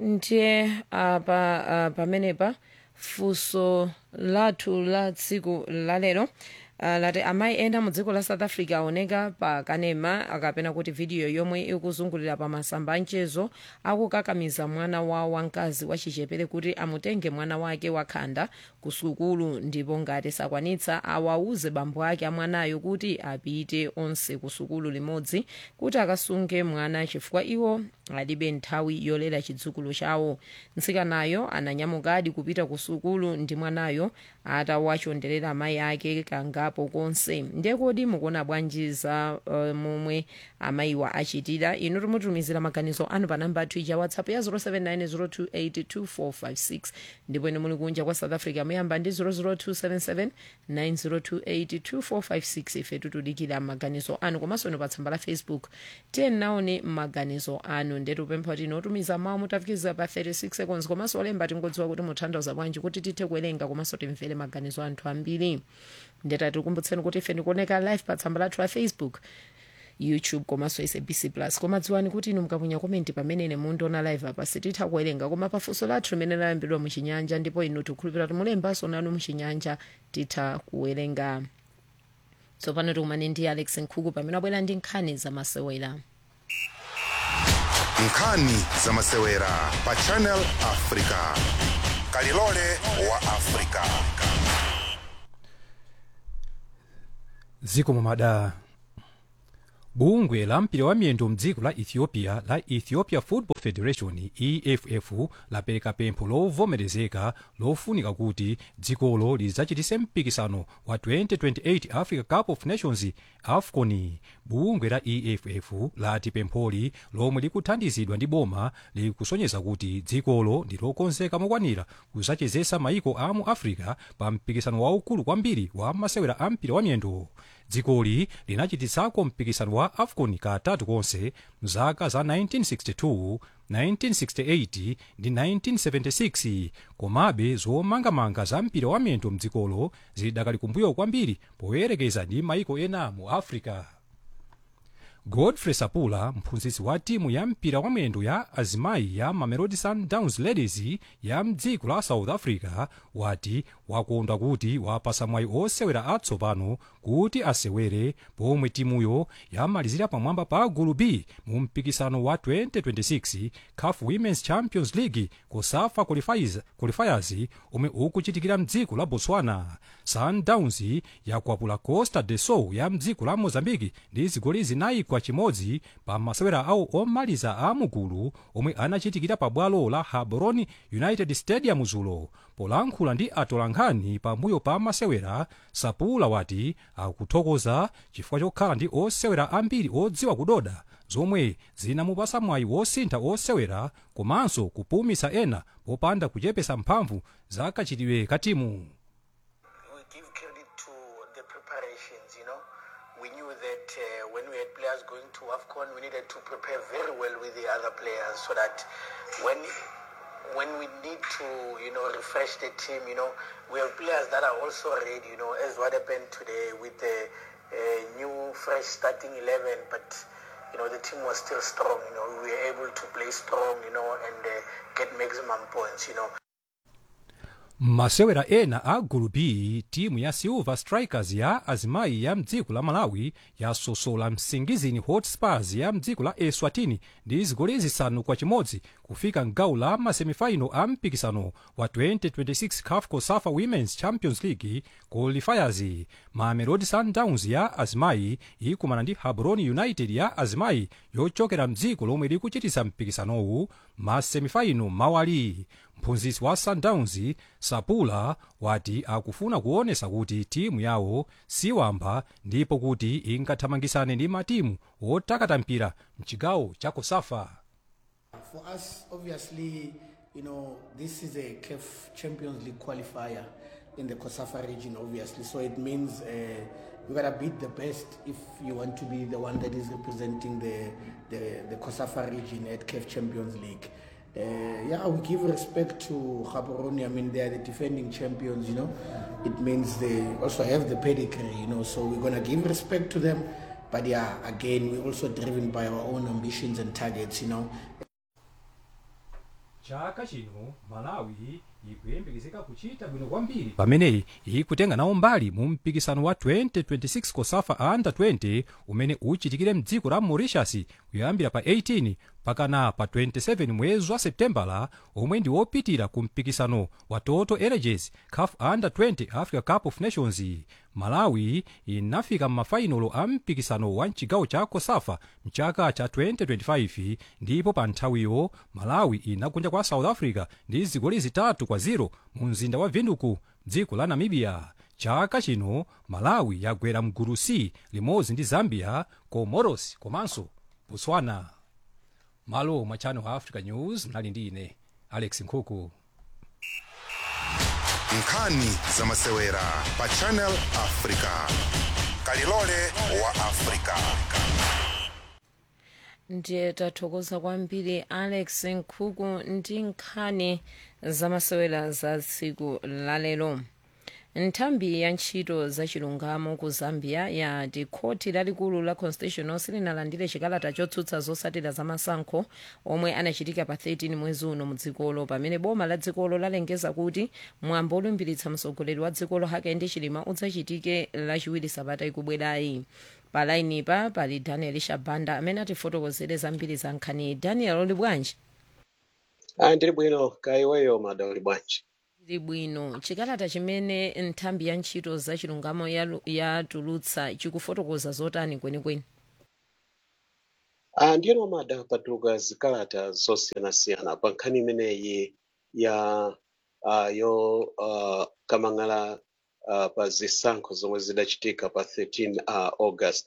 ndiye apa uh, pamenepa funso lathu la tsiku lalero Uh, lati amayi ena mu dziko la south africa aoneka pa kanema akapena kuti vidiyo yomwe ikuzungulira pa masamba amchezo akukakamiza mwana wawo wamkazi wachichepere kuti amutenge mwana wake wakhanda ku sukulu ndipo ngati sakwanitsa awauze bambo ake amwanayo kuti apite onse ku sukulu limodzi kuti akasunge mwana chifukwa iwo alibe nthawi yolera chidzukulu chawo mtsikanayo ananyamukadi kupita ku sukulu ndi mwanayo atawachonderera amayi ake kangapo konse ndiye kodi mukuona bwanji za uh, momwe amayiwa achitira inu timutumizira maganizo anu pa namba yathu ija whatsapp ya 0790282456 ndipo ine muli kunja kwa south africa muyamba ndi 0027790282456 ife tutudikira maganizo anu komanso ino pa tsamba la facebook tiye naone maganizo anu nde tupempha kuti inotumiza mawu mutafikiriza pa 36 seconds komanso olemba tingodziwa kuti mutanthauza bwanji kuti tithe kuwerenga komanso timvere maganizo anthu ambiri ndeta tikukumbutseni kuti ife ndikuoneka live pa tsamba lathu la facebook youtube komanso sabc plus koma dziwani kuti inu mukapunya komenti pamene ine mundiona live apa sititha kuwerenga koma pafunso lathu limene layambidwa muchinyanja ndipo inu tikhulupirira kuti mulembanso nanu muchinyanja titha kuwerenga tsopano tikumane ndi alex nkhuku pamene abwera ndi nkhani zamasewera nkhani zamasewera pa channel africa kalilole wa africa dziko mumada bungwe la mpira wa miyendo mdziko la ethiopia la ethiopia football federation eff lapereka pempho lovomerezeka lofunika kuti dzikolo lidzachitise mpikisano wa 2028 africa cup of nations afcon bungwe la eff lati pempholi lomwe likuthandizidwa ndi boma likusonyeza kuti dzikolo ndi lokonzeka mokwanira kusachezesa maiko a mu africa pa mpikisano waukulu kwambiri wa masewera a mpira wa miyendo dzikoli linachititsako mpikisano wa afcon katatu konse mzaka za 1962 1968 ndi 1976 komabe zomangamanga za mpira wa miyendo mdzikolo zidakali kumbuyo kwambiri poyerekeza ndi maiko ena mu africa godfrey sapula mphunzitsi wa timu ya mpira wa miyendo ya azimayi ya mamelodi sundowns ladies ya mdziko la south africa wati wakondwa kuti wapasa mwayi osewera atsopano kuti asewere pomwe timuyo yamalizira pamwamba pa gulu b mu mpikisano wa 2026 caf women's champions league kusafa qualifiers, qualifiers omwe ukuchitikira mdziko la botswana sundowns yakwapula costa de sol ya mdziko la mozambique ndi zigoli zinayi kwa chimodzi pa masewera awo omaliza a mugulu omwe anachitikira pa bwalo la gaborone united stadium zulo polankhula ndi atolankhani pambuyo pa masewera sapula wati akuthokoza chifukwa chokhala ndi osewera ambiri odziwa kudoda zomwe zinamupasa mwayi wosintha osewera komanso kupumisa ena popanda kuchepesa mphamvu za kachitidwe ka timu we give credit to the preparations, you know. We knew that uh, when we had players going to AFCON, we needed to prepare very well with the other players so that when when we need to, you know, refresh the team, you know, we have players that are also ready, you know, as what happened today with the uh, new, fresh starting 11, but, you know, the team was still strong, you know, we were able to play strong, you know, and uh, get maximum points, you know. masewera ena a gulu b timu ya silver strikers ya azimayi ya mdziko la malawi yasosola msingizini hotspurs ya mdziko la eswatini ndi zigoli zisanu kwa chimodzi kufika mgawo la masemifaino a mpikisano wa 2026 caf cosafa women's champions league qualifiers mamelodi sundowns ya azimayi ikumana ndi gaborone united ya azimayi yochokera mdziko lomwe likuchitisa mpikisanowu masemifaino mawali mphunzitsi wa sundowns sapula wati akufuna kuonesa kuti timu yawo siwamba ndipo kuti ingathamangisane ndi matimu otakata mpira mchigawo cha kosafa For us, obviously, you know, this is a CAF Champions League qualifier in the Kosafa region, obviously. So it means uh, you gotta beat the best if you want to be the one that is representing the the, the Kosafa region at CAF Champions League. Uh, yeah, we give respect to Gaborone. I mean, they are the defending champions. You know, it means they also have the pedigree. You know, so we're gonna give respect to them. But yeah, again, we're also driven by our own ambitions and targets. You know, chaka chino malawi ikuyembekezeka kuchita bwino kwambiri pamene ikutenga nawo mbali mu mpikisano wa 2026 cosafa under 20 umene uchitikire mdziko la mauritius kuyambira pa 18 pakana pa 27 mwezi wa septembala omwe ndi wopitira ku mpikisano wa total energies caf under 20 africa cup of nations malawi inafika m'mafainolo a mpikisano wa mchigawo cha cosafa mchaka cha 2025 ndipo pa nthawiyo malawi inagonja kwa south africa ndi zigoli zitatu kwa 0 mu mzinda wa vinduku dziko la namibia chaka chino malawi yagwera mgulu c limodzi ndi zambia comoros komanso botswana malo mwa channel africa news mnali ndi ine alex nkhuku nkhani zamasewera pa channel africa kalilole wa africa ndiye tathokoza kwambiri alex nkhuku ndi nkhani zamasewera za tsiku lalero nthambi ya ntchito zachilungamo ku zambia yati khoti lalikulu la constitutional silinalandire chikalata chotsutsa zotsatira zamasankho omwe anachitika pa 13 mwezi uno mu dzikolo pamene boma la dzikolo lalengeza kuti mwambo olumbiritsa mtsogoleri wa dzikolo hakainde hichilema udzachitike lachiwiri sabata ikubwerayi palainipa pali daniel shabanda amene atifotokozere zambiri za nkhani daniel uli bwanji Ah, ndili bwino kaiweyo mada uli bwanji ndili bwino chikalata chimene nthambi ya ntchito zachilungamo yalu- yatulutsa chikufotokoza zotani kwenikweni ah, ndiyeno mada patuluka zikalata zosiyanasiyana pa nkhani imeneyi ya uh, yo uh, kamang'ala uh, pa zisankho zomwe zidachitika pa 13 uh, august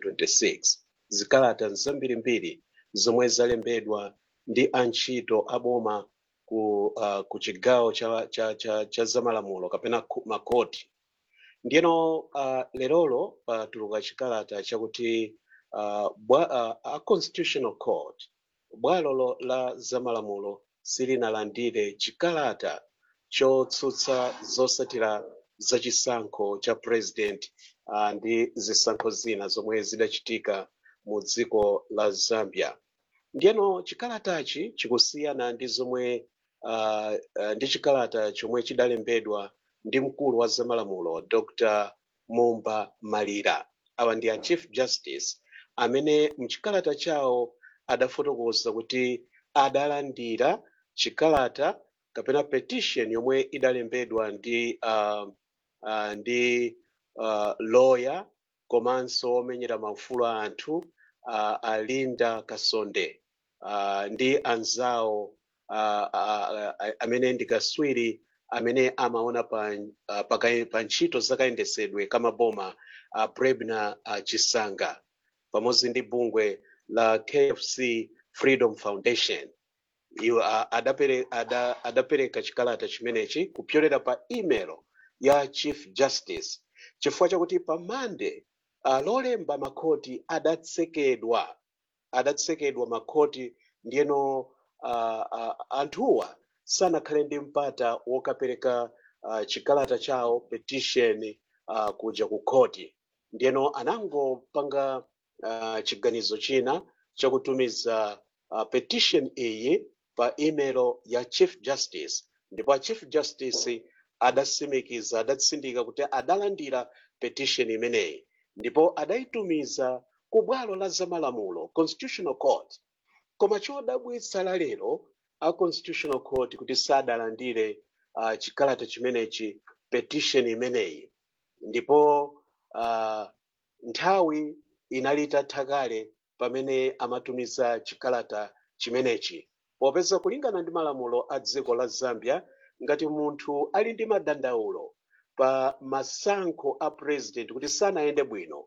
2026 zikalata nzambirimbiri zomwe zalembedwa ndi antchito aboma ku, uh, ku chigawo cha, cha, cha, cha zamalamulo kapena ku- makoti ndiyeno uh, lerolo patuluka chikalata chakuti uh, bwa, uh, a constitutional court bwalo lo- la zamalamulo silinalandire chikalata chotsutsa zotsatira zachisankho cha president uh, ndi zisankho zina zomwe zidachitika mu dziko la zambia ndiyeno chikalatachi chikusiyana ndi zomwe uh, uh, ndi chikalata chomwe chidalembedwa ndi mkulu wa zamalamulo dr mumba malira awa ndi a chief justice amene mchikalata chawo adafotokoza kuti adalandira chikalata kapena petition yomwe idalembedwa ndi uh, uh, ndi uh, lawyer komanso omenyera maufulu a anthu uh, alinda kasonde uh, ndi anzawo uh, uh, uh, amene ndi kaswiri amene amaona pa, uh, pa, kai- pa ntchito zakayendesedwe kamaboma uh, prebna uh, chisanga pamodzi ndi bungwe la kfc freedom foundation iwo uh, adapere, ada, adapereka chikalata chimenechi kupyolera pa email ya chief justice chifukwa chakuti pa mande uh, lolemba makhoti adatsekedwa adatsekedwa makhoti ndiyeno uh, uh, anthuwa sanakhale ndi mpata wokapereka uh, chikalata chawo petition uh, kuja ku khoti ndiyeno anangopanga uh, chiganizo china chakutumiza uh, petition iyi pa email ya chief justice ndipo a chief justice adasimikiza adatsindika kuti adalandira petition imeneyi ndipo adayitumiza ku bwalo la zamalamulo constitutional court koma chodabwitsa la lero a constitutional court kuti sadalandire uh, chikalata chimenechi petition imeneyi ndipo uh, nthawi inali itatha kale pamene amatumiza chikalata chimenechi popeza kulingana ndi malamulo a dziko la zambia ngati munthu ali ndi madandaulo pa masankho a president kuti sanayende bwino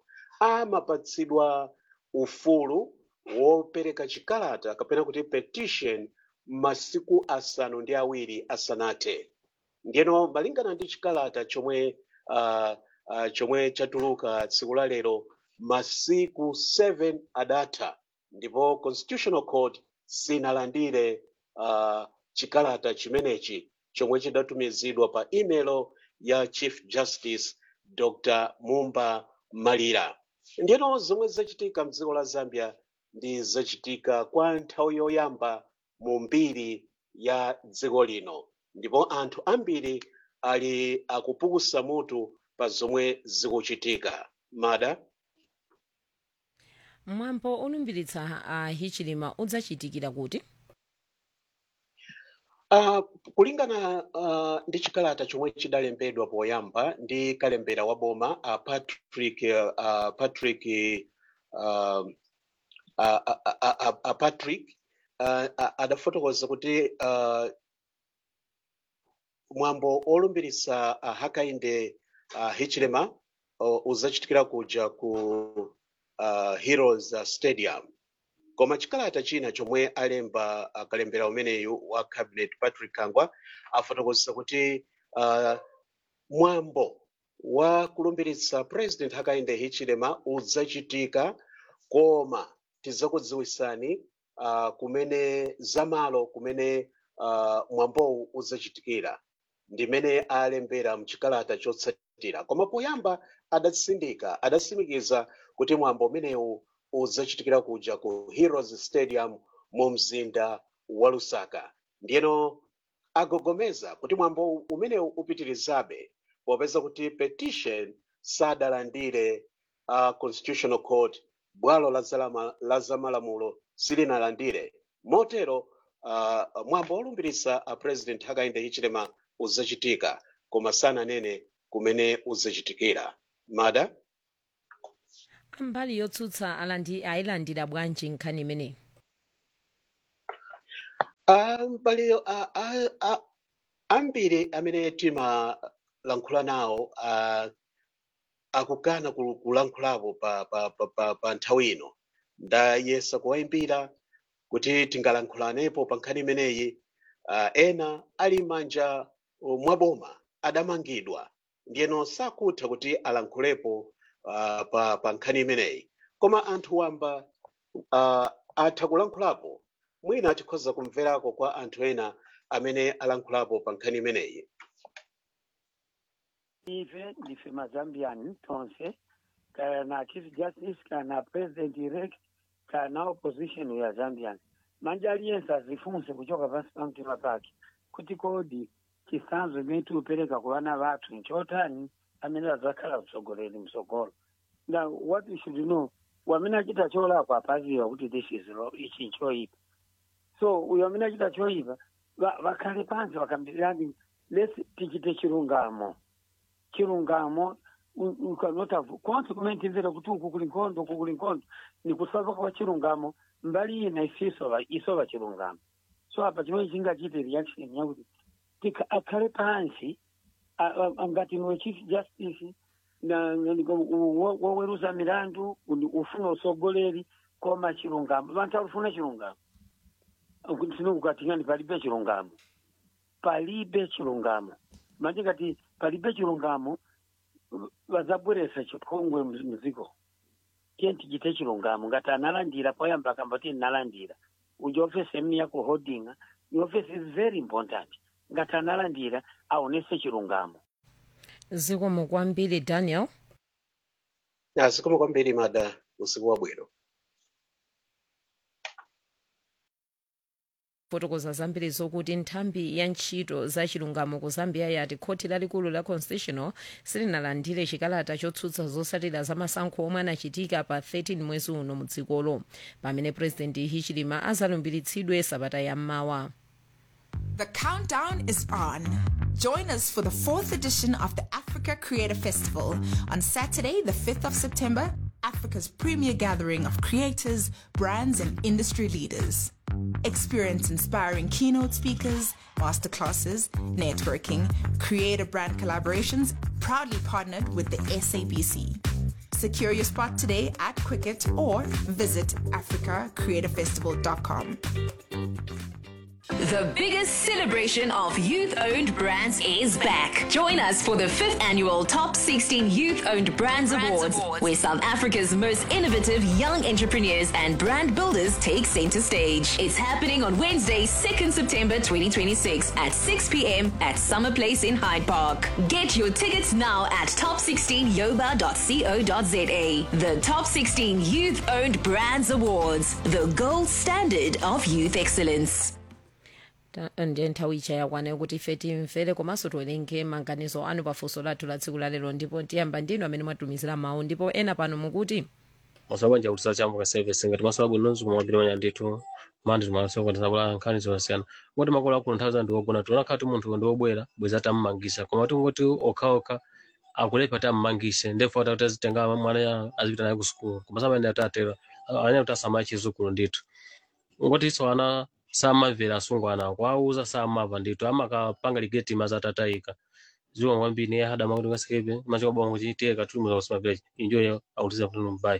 amapatsidwa ufulu wopereka chikalata kapena kuti petition masiku asanu ndi awiri asanathe ndiyeno malingana ndi chikalata chomwe uh, uh, chomwe chatuluka tsiku la lero masiku 7 adatha ndipo constitutional court sinalandire uh, chikalata chimenechi chomwe chidatumizidwa pa email ya chief justice dr mumba malira ndiyeno zomwe zachitika mdziko la zambia ndi zachitika kwa nthawi yoyamba mu mbiri ya dziko lino ndipo anthu ambiri ali akupukusa mutu pa zomwe zikuchitika mada mwambo olumbiritsa a hichilema udzachitikira kuti Uh, kulingana uh, ndi chikalata chomwe chidalembedwa poyamba ndi kalembera wa boma uh, Patrick uh, Patrick uh, uh, uh, uh, uh, uh, Patrick uh, uh, adafotokoza kuti uh, mwambo olumbiritsa uh, Hakainde uh, Hichilema uh, uzachitikira kuja ku uh, Heroes uh, Stadium koma chikalata china chomwe alemba uh, kalembera umeneyu wa cabinet patrick kangwa afotokozesa kuti uh, mwambo wa kulumbiritsa president hakainde hichilema udzachitika koma tidzakudziwisani uh, kumene zamalo kumene uh, mwambowu udzachitikira ndimene alembera mchikalata chotsatira koma poyamba adatsindika adatsimikiza kuti mwambo umenewu udzachitikira kuja ku heroes stadium mu mzinda wa lusaka ndiyeno agogomeza kuti mwambo umenewu upitirizabe popeza kuti petition sadalandire uh, constitutional court bwalo la zalama- la zamalamulo silinalandire motero uh, mwambo olumbiritsa uh, president hakainde hichilema udzachitika koma sananene kumene udzachitikira mada mbali yotsutsa alandi ayilandira bwanji nkhani imeneyi Ah, mbali ah, ah, ah, ambiri amene timalankhula nawo ah, akukana kul- kulankhulapo pa, pa, pa, pa, pa nthawi ino ndayesa kuwayimbira kuti tingalankhulanepo pa nkhani imeneyi ah, ena ali manja oh, mwaboma adamangidwa ndiyeno sakutha kuti alankhulepo ah, pa, pa nkhani imeneyi koma anthu wamba ah, atha kulankhulapo mwina tikhoza kumverako kwa anthu ena amene alankhulapo pa nkhani imeneyi ife ndife mazambian tonse kana chief justice kana president elect kana opposition ya zambian manje aliyense azifunse kuchoka pansi pa mtima pake kuti kodi chisanzo imene tiupereka ku vana vathu nchotani amene adzakhala mtsogoleri mtsogolo now what we should know wamene achita cholakwa apaziwa kuti this is wrong, ichi nchoipa so uyo amene achita choipa va- vakhale pansi vakambirani lesi tichite chilungamo chilungamo u- ukanota consequent imvera kuti uku kuli nkhondo uku kuli nkhondo ni kusava kwa chilungamo mbali ina isisova isova chilungamo so apa chimene chingachite reaction yakuti tika akhale pansi a- a- a- ngati niwe chief justice na na- ni- u- wo- woweruza milandu uni- ufuna usogoleri koma chilungamo vanthu alufuna chilungamo tinokukatingani palibe chilungamo palibe chilungamo manje ngati palibe chilungamo vazabweresa chipongwe muziko tiye tichite chilungamo ngati analandira poyamba akambati nalandira uja ofesi imene yako holdinga ni ofesi is very important ngati analandira aonese chilungamo zikomo kwambiri daniel zikomo kwambiri mada usiku wabwino fotokoza zambiri zokuti nthambi ya ntchito za chilungamo ku zambia yati khoti lalikulu la constitutional silinalandire chikalata chotsutsa zotsatira za masankho omwe anachitika pa 13 mwezi uno mu dzikolo pamene purezidenti hichilema azalumbiritsidwe sabata yammawa The countdown is on. Join us for the fourth edition of the Africa Creator Festival on Saturday, the 5th of September, Africa's premier gathering of creators, brands, and industry leaders. Experience inspiring keynote speakers, masterclasses, networking, creator brand collaborations, proudly partnered with the SABC. Secure your spot today at Quicket or visit africacreatorfestival.com. The biggest celebration of youth owned brands is back. Join us for the fifth annual Top 16 Youth Owned Brands, Awards, where South Africa's most innovative young entrepreneurs and brand builders take center stage. It's happening on Wednesday, 2nd September 2026 at 6 p.m. at Summer Place in Hyde Park. Get your tickets now at top16yoba.co.za. The Top 16 Youth Owned Brands Awards, the gold standard of youth excellence. Ta- ndiye nthawi ija yakwana kuti ife timvere komanso tiwerenge maganizo anu pafunso lathu la tsiku lalero ndipo tiyamba ndinu amene mwatumizira mawu ndipo ena pano mukuti masabanja kuti chambuka service ngati masola bwino nzuma mabiri manya ndithu mandi timasoka tisabula nkhani zosiyana ngoti makolo akuno nthawi zanu ndiwogona tionakhala ti munthu ndiwobwera bweza tammangisa koma tingoti okhaokha akulepa tammangise ndefu ati atazitenga mwana ya- azipita naye ku sukulu koma samene atatera anya kuti asamaye chizukulu ndithu ngoti iso ana samamvera asungwana kwauza samava ndithu amakapanga ligeti maza atatayika ziwa kwambiri niye hadama kuti ngasekepe machika bongo chiteka tuli muzakusimapira injoyo autiza kuti mbayi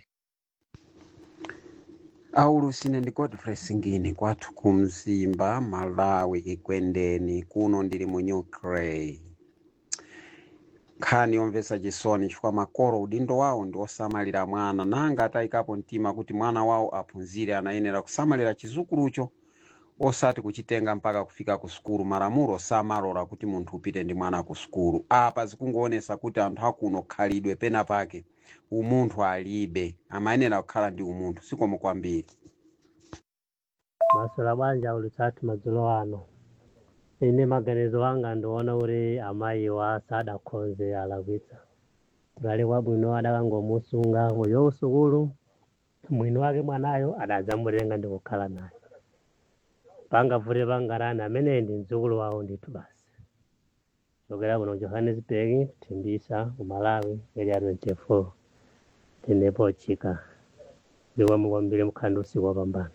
aulusine ndi godfrey singini kwathu ku mzimba malawi kikwendeni kuno ndili mu new cray nkhani yomvetsa chisoni chifukwa makolo udindo wawo ndi osamalira mwana nanga atayikapo mtima kuti mwana wawo aphunzire anayenera kusamalira chizukulucho osati kuchitenga mpaka kufika ku sukulu malamulo samalola kuti munthu upite ndi mwana ku sukulu apa zikungoonesa kuti anthu akuno khalidwe pena pake umunthu alibe amayenera kukhala ndi umunthu sikomo kwambiri maswera banja ulisati madzulo ano ine maganizo anga ndiona kuti amayiwa sadakhonze alakwitsa kudali kwabwino adakangomusunga uyo usukulu mwini wake mwanayo adadzamutenga ndi kukhala naye pangavute pangarani ameneyi ndi mdzukulu wawo ndithu basi chokera kuno johannesburg thimbisa ku malawi area 24 tenepo chika ndikwamwe kwambiri mkhandi usiku wapambana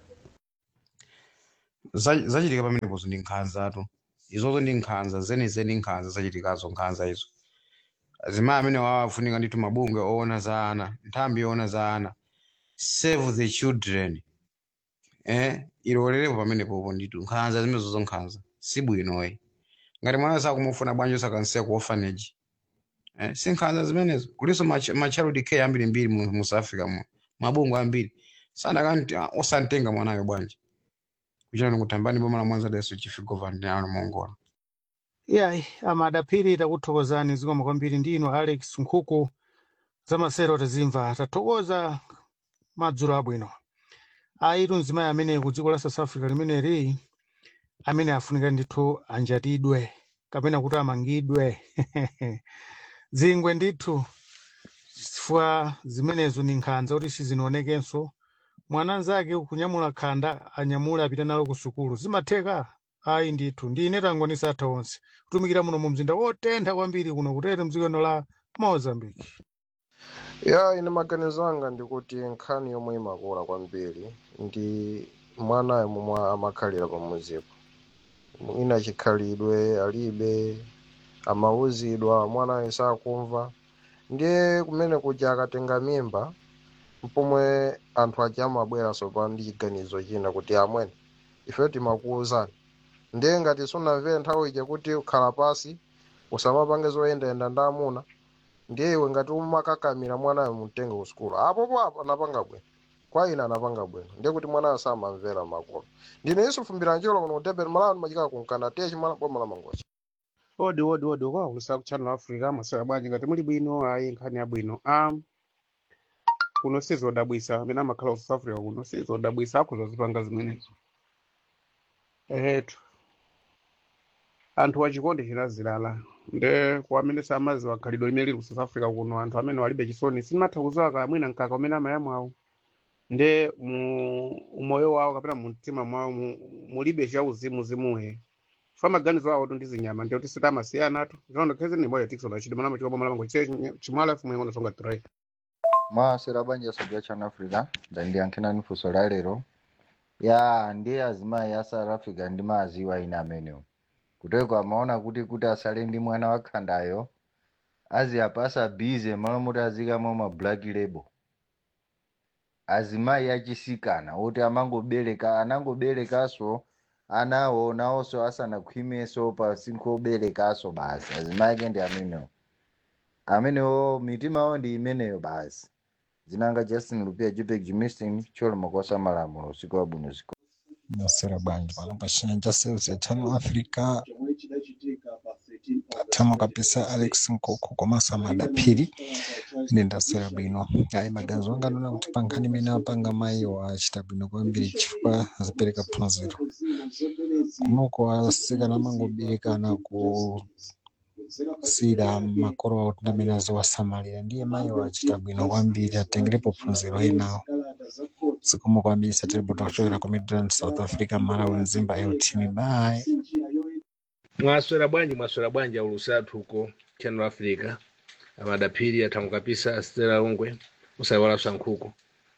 Za- zachitika pamenepozo ndi nkhanzatu izozo ndi nkhanza zenizeni nkhanza zachitikazo nkhanza izo azimayi amene wawafunika ndithu mabungwe oona za ana nthambi yoona za ana save the children eh ilolerepo pamenepopo ndithu nkhanza zimenezozo nkhanza sibwinoyi ngati mwana sakumufuna bwanji osakansiya ku orphanage eh si nkhanza zimenezo kulinso ma ma child care ambirimbiri mu mu South Africa mu mabungwe ambiri sanakanti osantenga mwanayo bwanji kuchita nikutambani boma la mwanza daso chief governor ano mongola yayi amadapiri takuthokozani zikomo kwambiri ndino alex nkhuku zamasero tazimva tathokoza madzulo abwino ayitu mzimayi amene ku dziko la south africa limeneli amene afunika ndithu anjatidwe kapena kuti amangidwe dzingwe ndithu chifukwa zimenezo ni nkhanza kuti sizinaonekenso mwana anzake kunyamula khanda anyamule apita nalo ku sukulu zimatheka ayi ndithu ndine tangonisa atha onse kutumikira muno mu mzinda wotentha kwambiri kuno kutete mdzikono la mozambique ya ine maganizo anga ndikuti nkhani yomwe imakula kwambiri ndi mwanayo momwe amakhalira pamuzipo ina chikhalidwe alibe amauzidwa mwanayo sakumva ndiye kumene kuja akatenga mimba mpomwe anthu aja amabweranso pa ndi chiganizo china kuti amwene ife timakuwuzani ndiye ngati sunamvere nthawi ija kuti ukhala pasi usamapange zoyendayenda ndi amuna ndiye iwe ngati umakakamira mwanayo mumtenge ku sukulu apopo apo anapanga bwino kwa ine anapanga bwino ndiye kuti mwanayo samamvera makolo ndine yesu fumbira njolo kuno kutebera malawi ndimachika kunkana tiye chimala boma la mangochi odi odi odi kwakusa ku channel africa masera bwanji ngati muli bwino ayi nkhani yabwino um kuno sizodabwisa amene amakhala ku south africa kuno sizodabwisa akhuza zipanga zimenezo ehetu anthu wachikondi chinazilala nde kwa amene samaziwa khalidwe limene lili ku south africa kuno anthu amene walibe chisoni simatha kuziwa kamwina mkaka umene amayamwa awo nde mu umoyo wawo kapena mu mtima mwawo mu- mulibe chauzimuzimuhe fa maganizo awo ndi zinyama ndiye kuti sitamasiyana tu zono khezi ni moyo tikso na chidima chikopa mala mango che chimala fumu yango songa tray mwasera banja sabya chana africa ndandiyankhirani funso la lero ya ndiye azimayi a south africa ndi maziwa ina amenewo kuteko amaona kuti kuti asale ndi mwana wakhandayo aziyapasa bize malo moti azikamo ma black label azimayi achisikana oti amangobereka anangoberekaso anawo nawonso asanakhwimeso pa sinkho oberekaso basi azimayi ake ndi amenewo amenewo mitima yawo ndi imeneyo basi zinanga justin lupia jupek jimistin cholo makosa malamulo usiku wabwino usiku nasera bwanji pano pachina cha sales ya channel africa tamo kabisa alex nkoko komanso amadapiri ine ndasera bwino ayi maganizo anga ndona kuti pa nkhani imene apanga mayiwo achita bwino kwambiri chifukwa azipereka phunziro kunoko asikana amangoberekana kusiyira makolo awo kuti amene azowasamalira ndiye mayiwo achita bwino kwambiri atengerepo phunziro enawo zikomo kwambiri satiripoto kuchokera ku midland south africa malawi mzimba eltimi bye mwaswera bwanji mwaswera bwanji aulusi athu uko channel africa amadapiri athangu kapisa asitera ungwe usayiwalanso nkhuku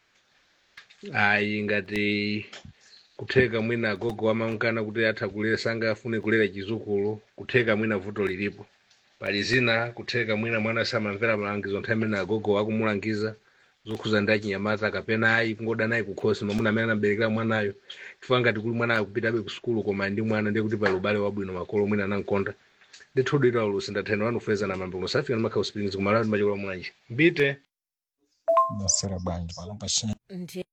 ayi ngati kutheka mwina agogo amankana kuti atha kulera sanga afune kulera chizukulu kutheka mwina vuto lilipo pali zina kutheka mwina mwana samamvera malangizo nthawi imene agogo akumulangiza zokhuza ndi achinyamata kapena ayi kungoda naye kukhosi mamuna amene anaberekera mwanayo chifukwa ngati kuli mwana akupitabe ku sukulu koma ndi mwana ndiye kuti pali ubale wabwino makolo mwina anamkonda ndithudira ulusi ndathena wanufeza na mambo musafika ndi makhawu springs kumalawi ndi machokola mwanji mbite ndasera bwanji pano pachina ndi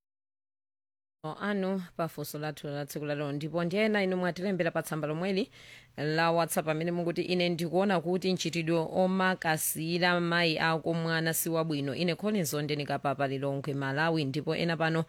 anu pafunso lathu la tsiku lalero ndipo ndi ena inu mwatilembera pa tsamba lomweli la whatsapp amene mukuti ine ndikuona kuti mchitidwe omakasira mayi ako mwana si wabwino ine collins ondenikapapa lilongwe malawi ndipo ena pano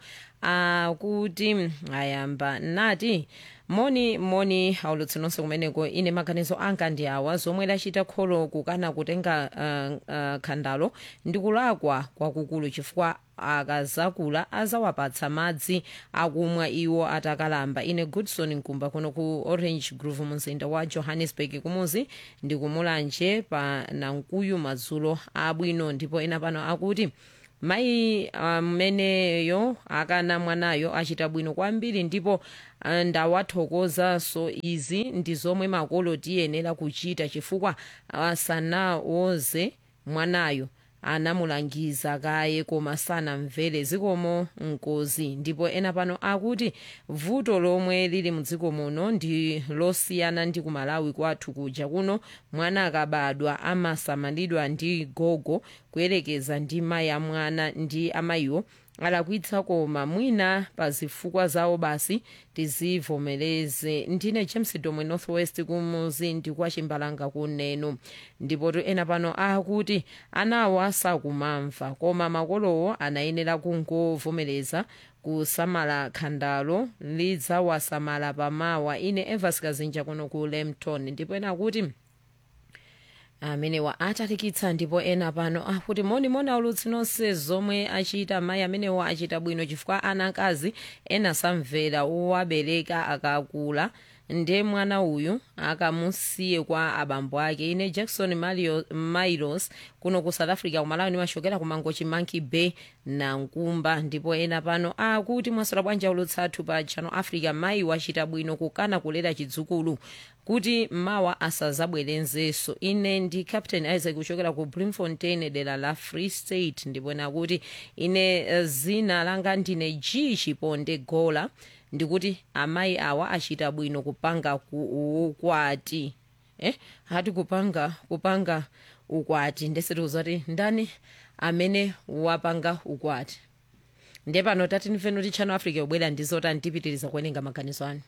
akuti ayamba nati moni moni aulutsi nonse kumeneko ine maganizo anga ndi awa zomwe lachita kholo kukana kutenga uh, uh, khandalo ndikulakwa kwakukulu chifukwa akazakula azawapatsa madzi akumwa iwo atakalamba ine goodson nkumba kuno ku orange grove mumzinda wa johannesburg kumuzi ndikumulanje pa nankuyu madzulo abwino ndipo ena pano akuti mayi ameneyo akana mwanayo achita bwino kwambiri ndipo ah, ndawathokozaso izi ndi zomwe makolo tiyenera kuchita chifukwa asanawoze mwanayo anamulangiza kaye koma sanamvere zikomo nkozi ndipo ena pano akuti vuto lomwe lili mdziko muno ndi losiyana ndi kumalawi kwathu kuja kuno mwana akabadwa amasamalidwa ndi gogo kuyerekeza ndi mayi amwana ndi amayiwo alakwitsa koma mwina pa zifukwa zawo basi tizivomereze ndine james domwe northwest kumuzi ndi kwa chimbalanga kuneno ndipo ena pano akuti anawo asakumamva koma makolowo anayenera kungovomereza kusamala khandalo lidzawasamala pamawa ine evas kazinja kuno ku lemton ndipo ena akuti amenewa atalikitsa ndipo ena pano akuti monimoni aulutsi nonse zomwe achita mayi amenewa achita bwino chifukwa anakazi ena samvera owabereka akakula nde mwana uyu akamusiye kwa abambo ake ine jackson Mario, milos kuno ku south africa kumalawi nimachokera ku mangochi monkey bay na nkumba ndipo ena pano akuti mwasora bwanji aulutsi athu pa channel africa mayi wachita bwino kukana kulera chidzukulu kuti mawa asazabwerenzenso ine ndi captain isaac kuchokera ku bloemfontein dera la free state ndipo nakuti ine eh, zina langa ndine g chiponde gola ndikuti amayi awa achita bwino kupanga ku- ukwati eh hati kupanga kupanga ukwati ndesetiuza kuti ndani amene wapanga ukwati ndiye pano tati ndimveni kuti channel africa yobwera ndizota ndipitiriza kuwerenga maganizo anu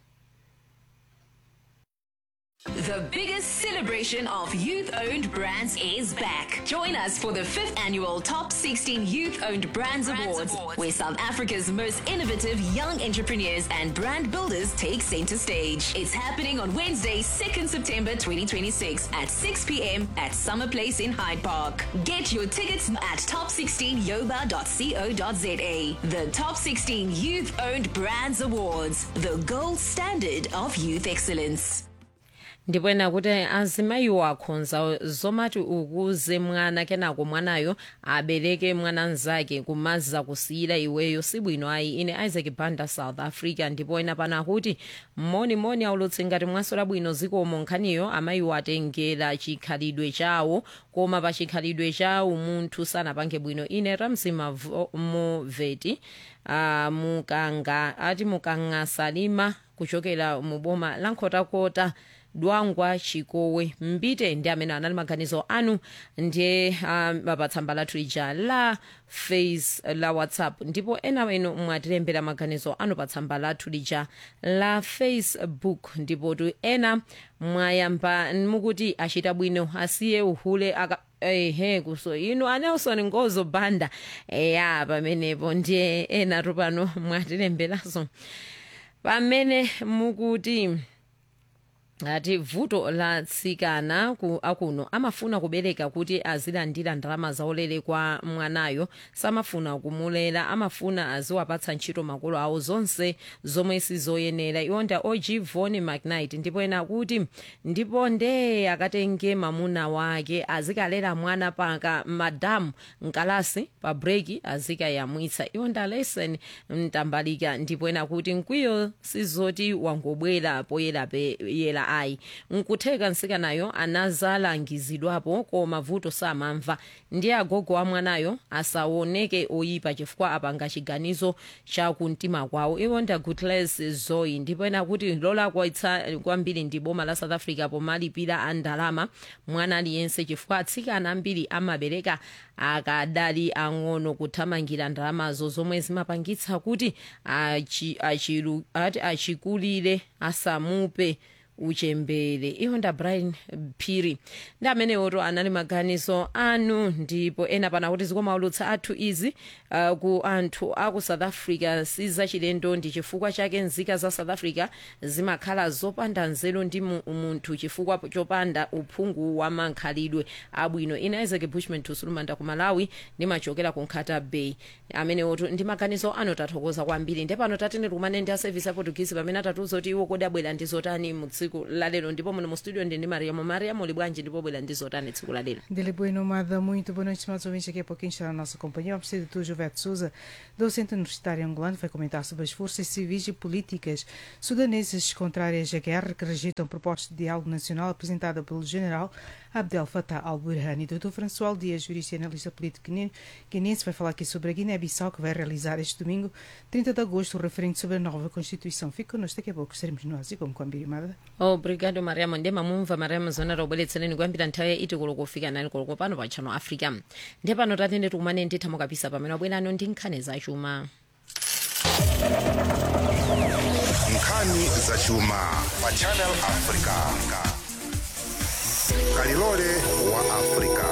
The biggest celebration of youth owned brands is back. Join us for the fifth annual Top 16 Youth Owned Brands, Awards, where South Africa's most innovative young entrepreneurs and brand builders take center stage. It's happening on Wednesday, 2nd September 2026 at 6 p.m. at Summer Place in Hyde Park. Get your tickets at top16yoba.co.za. The Top 16 Youth Owned Brands Awards, the gold standard of youth excellence. ndipo ena kuti azimayiwo akhonza zomati ukuze mwana kenako mwanayo abereke mwana mnzake kumaza kusiyira iweyo sibwino ayi ine isaac banda south africa ndipo ena pano akuti monimoni aulutsi ngati mwasola bwino zikomo nkhaniyo amayiwo atengera chikhalidwe chawo koma pa chikhalidwe chawo munthu sanapange bwino ine ramsi Mavo- moveti uh, mukanga ati mukanga salima kuchokera mu boma la nkhotakota dwangwa chikowe mbite ndi amene anali maganizo anu ndiye um, pa tsamba lathu lija la face la whatsapp ndipo ena inu mwatilembera maganizo anu pa tsamba lathu lija la facebook ndipo tu ena mwayamba mukuti achita bwino asiye uhule aka ehe kuso inu anelson ngozo banda eya pamenepo ndiye enatu pano mwatilemberaso pamene mukuti ati vuto la tsikana ku akuno amafuna kubereka kuti azilandira ndalama zaulere kwa mwanayo samafuna kumulera amafuna aziwapatsa ntchito makolo awo zonse zomwe sizoyenera iwonda og von mcnight ndipo ena kuti ndipo nde akatenge mamuna wake azikalera mwana paka madamu mkalasi pa breki azikayamwitsa iwonda lesen mtambalika ndipo ena kuti mkwiyo sizoti wangobwera poyera peyera ayi nkutheka nsikanayo anazalangizidwapo koma vuto samamva ndiye agogo wa mwanayo asaoneke oyipa chifukwa apanga chiganizo cha kumtima kwawo iwonda gutles zoyi ndipo ena kuti lolakwitsa kwambiri ndi boma la south africa pomalipira a ndalama mwana aliyense chifukwa atsikana ambiri amabereka akadali ang'ono kuthamangira ndalamazo zomwe zimapangitsa kuti achi- achilu- ati achikulire asamupe uchembere ihonda brian phiri ndi amenewoto anali maganizo anu ndipo ena pana kuti zikomaulutsa athu izi uh, ku anthu aku south africa sizachilendo ndi chifukwa chake nzika za south africa zimakhala zopanda nzeru ndi mu- munthu chifukwa chopanda uphungu wa mankhalidwe abwino ina isaac bushman tusulumanda ku malawi ndimachokera ku nkhata bay amenewoto ndi maganizo anu tathokoza kwambiri ndi pano tatene tikumane ndi a service ya portuguese pamene atatiuza kuti iwo kodi abwera ndi zotani mu tsiku lalero ndipo muno mu studio ndi ndi mariamo mariamo uli bwanji ndipo bwera ndi zotani tsiku lalero Dele Boi Nomada, muito boa noite, estimados ouvintes. Daqui a pouquinho estará a nossa companhia. Vamos ter de tu, Jovete Souza, docente universitário angolano, vai comentar sobre as forças civis e políticas sudanesas contrárias à guerra que rejeitam proposta de diálogo nacional apresentada pelo general Abdel Fattah al-Burhani. Dr. François Dias, jurista e analista político guine- guinense, vai falar aqui sobre a Guiné-Bissau, que vai realizar este domingo, 30 de agosto, o referendo sobre a nova Constituição. Fique connosco, daqui a pouco estaremos no Ásia, como com a Birimada. obrigado mariamo ndiye mamumva mariamo zona taubweretsereni kuyambira nthawi iti koloko kufika nani koloko pano pa channel africa ndiye pano tatende tikumane nditha mukapisa pamene wabwerano ndi nkhani zachuma nkhani zachuma pa channel africa kalilole wa africa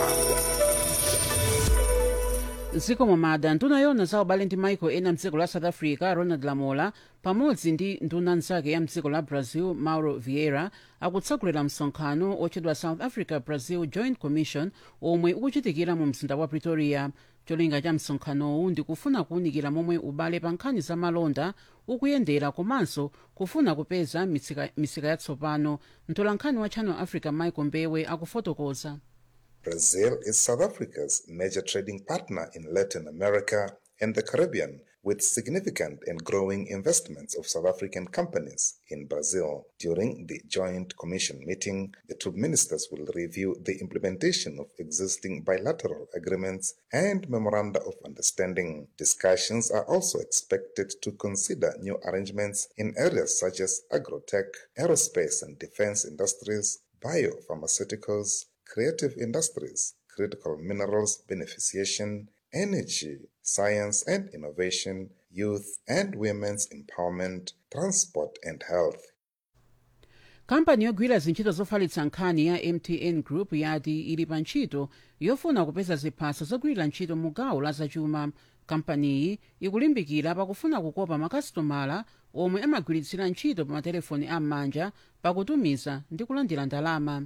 zikomo mada nduna yona za ubale ndi maiko ena mdziko la south africa ronald lamola pamodzi ndi nduna nzake ya mdziko la brazil mauro vieira akutsegulira msonkhano otchedwa south africa brazil joint commission omwe ukuchitikira mu mzinda wa pretoria cholinga cha msonkhanowu ndi kufuna kuwunikira momwe ubale pa nkhani za malonda ukuyendera komanso kufuna kupeza mitsika, misika yatsopano mtolankhani wa channel africa michael mbewe akufotokoza Brazil is South Africa's major trading partner in Latin America and the Caribbean, with significant and growing investments of South African companies in Brazil. During the Joint Commission meeting, the two ministers will review the implementation of existing bilateral agreements and memoranda of understanding. Discussions are also expected to consider new arrangements in areas such as agrotech, aerospace and defense industries, biopharmaceuticals, creative industries, critical minerals beneficiation, energy, science and innovation, youth and women's empowerment, transport and health. kampani yogwira zintchito zofalitsa nkhani ya mtn group yati ili pa ntchito yofuna kupeza ziphaso zogwirira ntchito mu gawo la zachuma kampaniyi ikulimbikira pakufuna kukopa makasitomala omwe amagwiritsira ntchito pa matelefoni am'manja pakutumiza ndi kulandira ndalama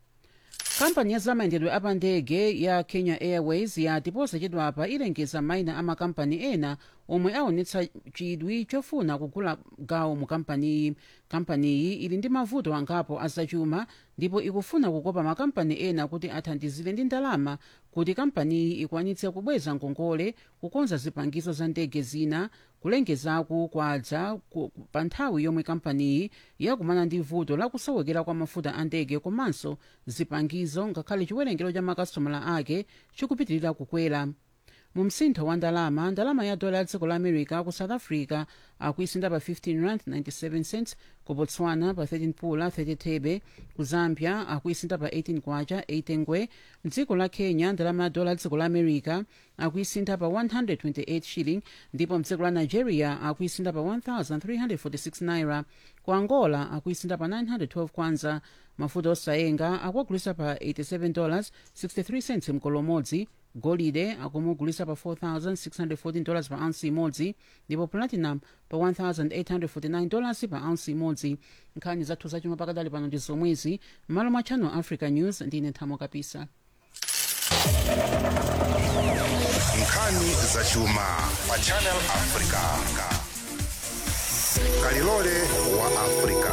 kampani ya zamayendedwe apandege ya kenya airways yati posachedwapa ilengeza mayina a makampani ena omwe aonetsa chidwi chofuna kugula gawo mu kampaniyi kampaniyi ili ndi mavuto angapo azachuma ndipo ikufuna kukopa makampani ena kuti athandizire ndi ndalama kuti kampaniyi ikwanitse kubweza ngongole kukonza zipangizo za ndege zina kulengezaku kwadza ku- pa nthawi yomwe kampaniyi yakumana ndi vuto lakusowekera kwa mafuta a ndege komanso zipangizo ngakhale chiwerengero cha makasitomala ake chikupitirira kukwera mu msintho wa ndalama ndalama ya dola ya dziko la america ku south africa akuisinda pa 15 rand 97 cents ku botswana pa 13 pula 30 thebe ku zambia akuisinda pa 18 kwacha 8 ngwe mdziko la kenya ndalama ya dola ya dziko la america akuisinda pa 128 shilling ndipo mdziko la nigeria akuisinda pa 1346 naira ku angola akuisinda pa 912 kwanza mafuta osayenga akuagulisa pa 87 dollars 63 cents mkolo umodzi golide akumugulisa pa 4614 dollars pa ounce imodzi ndipo platinum pa 1849 dollars pa ounce imodzi nkhani zathu zachuma pakadali pano ndi zomwezi m'malo mwa channel africa news ndine nthamo kapisa nkhani zachuma pa channel africa kalilole wa africa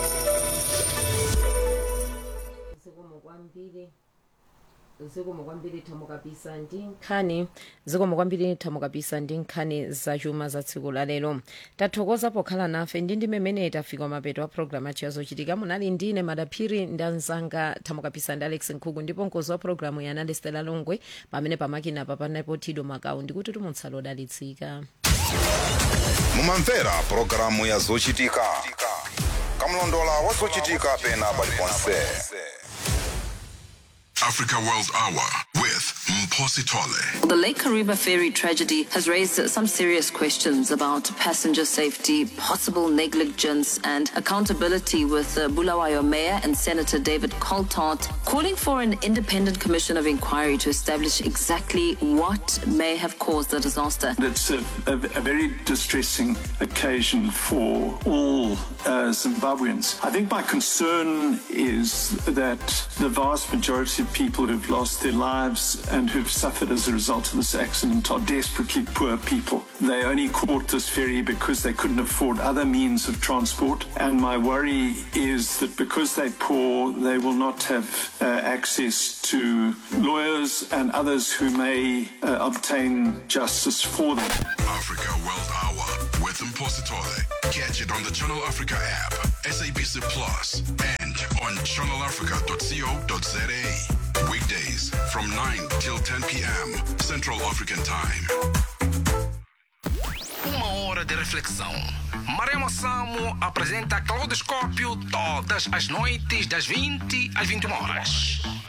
zikomo kwambiri zikomo kwambiri thamo kapisa ndi nkhani zikomo kwambiri thamo kapisa ndi nkhani zachuma za tsiku la lero tathokoza pokhala nafe ndi ndi mmene tafika mapeto a programu achiya zochitika munali ndine madaphiri ndi anzanga thamo kapisa ndi alex nkhuku ndipo mkozi wa programu ya anali stela longwe pamene pamakina pa panapo tido makau ndikuti tumutsala odalitsika mumamvera pulogalamu ya zochitika kamlondola wa zochitika pena paliponse Africa World Hour with Mposi Tole. The Lake Kariba ferry tragedy has raised some serious questions about passenger safety, possible negligence, and accountability. With uh, Bulawayo Mayor and Senator David Coltart calling for an independent commission of inquiry to establish exactly what may have caused the disaster. It's a, a, a very distressing occasion for all uh, Zimbabweans. I think my concern is that the vast majority of people who've lost their lives and who've suffered as a result of this accident are desperately poor people. They only caught this ferry because they couldn't afford other means of transport. And my worry is that because they're poor, they will not have uh, access to lawyers and others who may uh, obtain justice for them. Africa World Hour with Mposi Tole. Catch it on the Channel Africa app, SABC Plus, and on channelafrica.co.za. Weekdays from 9 till 10 p.m. Central African Time. Uma hora de reflexão. Marema Samo apresenta Claudoscópio todas as noites das 20 às 21 horas.